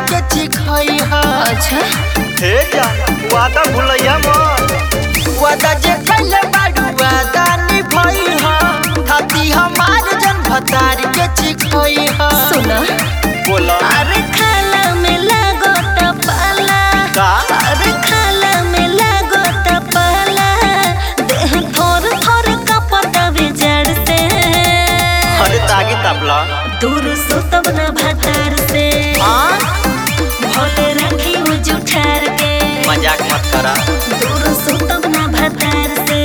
के चिखई हा अच्छा हे जा वादा भूलैया मत वादा जे कैले बाड़ू वादा निभई हा खाती हमार जन भतार के चिखई हा सुना बोला अरे खाला में लागो पाला का अरे खाला में लागो पाला देह थोर थोर कपता बिजड़ से अरे तागी तपला दूर सुतब न भतार से हाँ भोले रखी हूँ जुठार के मजाक मत करा दूर सुतब न भतार से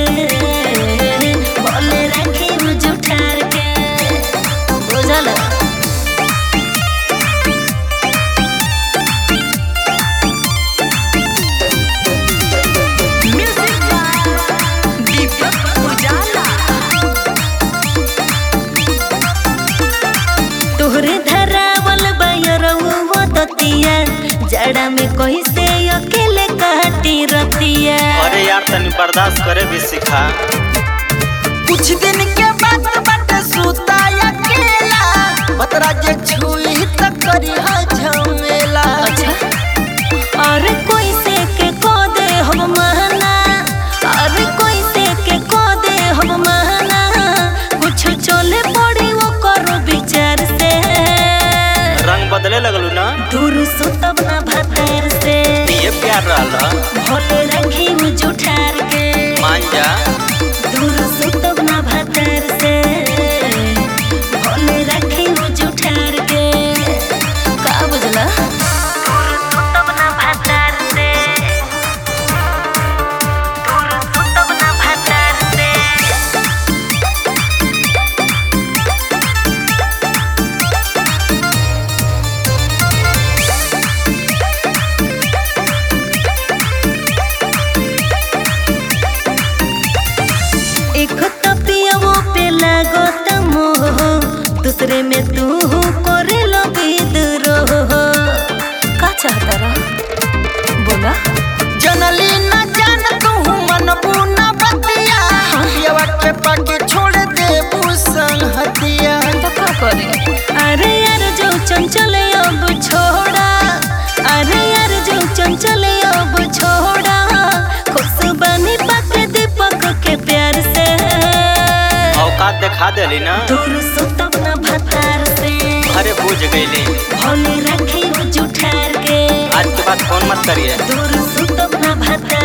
भोले रखी हूँ जुठार के बुझल दीपक उजाला तोहरे धरावल बयरऊ दतिया जड़ा में कैसे अकेले काटी रतिया अरे यार तनी बर्दाश्त करे भी सिखा कुछ दिन के बाद बट सुता अकेला बतरा जे छुई त करी हा झमेला अच्छा अरे कोई से के को दे हम महना अरे कोई से के को दे हम महना कुछ चले पड़ी वो करो विचार से रंग बदले लगलू ना दूर सुतब न भतर से ये प्यार रहला भोले रखी हूँ जुठार के मान जा दूर सुतब न भतर से भोले रखी हूँ जुठार के का बुझला दूर सुतब न भतर से दूर सुतब न भतर से एक तपियावो पे लागो मोह दूसरे में तू करे लो विद्रोह का चाहता रहा बोला जनली न जान तू मन बुना बतिया पियवा के पाके छोड़ दे बुसन हतिया तो का करे अरे यार जो चंचल अब छोड़ा अरे यार जो चंचल अब छोड़ा खुश बनी पक दीपक के प्यार से औकात दिखा देली ना दूर सुतब न भतार से अरे बुझ गईली भोले रखी हूँ जुठार के आज के बाद फोन मत करिए दूर सुतब न भतार